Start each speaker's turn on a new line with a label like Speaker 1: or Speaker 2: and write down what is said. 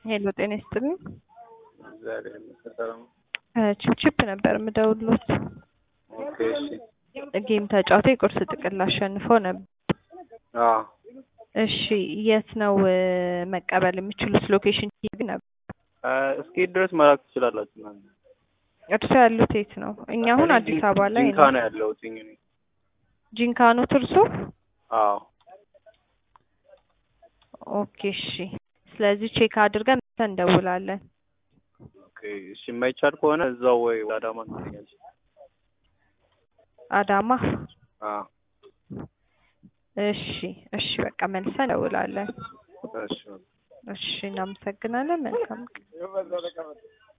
Speaker 1: ሄሎ ጤና ይስጥልኝ።
Speaker 2: እግዚአብሔር ይመስገን ሰላም ነው።
Speaker 1: ቺፕቺፕ ነበር የምደውልሎት።
Speaker 2: ኦኬ እሺ።
Speaker 1: ጌም ተጫውተው የቁርስ ጥቅል አሸንፈው ነበር።
Speaker 2: አዎ
Speaker 1: እሺ የት ነው እ፣ መቀበል የሚችሉት? ሎኬሽን ግን ነበር።
Speaker 2: አ፣ እስኪ ድረስ መላክ ትችላላችሁ እናንተ።
Speaker 1: እርሶ ያሉት የት ነው? እኛ አሁን አዲስ አበባ ላይ
Speaker 2: ጂንካ
Speaker 1: ነው።
Speaker 2: ነው ያለሁት እኔ።
Speaker 1: ጂንካ ኖት እርሶ?
Speaker 2: አዎ
Speaker 1: ኦኬ እሺ። ስለዚህ ቼክ አድርገን መተን እንደውላለን።
Speaker 2: ኦኬ እሺ። የማይቻል ከሆነ እዛው ወይ ወደ አዳማ ትገኛለች።
Speaker 1: አዳማ።
Speaker 2: አዎ
Speaker 1: እሺ እሺ፣ በቃ መልሰን እንደውላለን።
Speaker 2: እሺ
Speaker 1: እሺ፣ እናመሰግናለን። መልካም ቀን።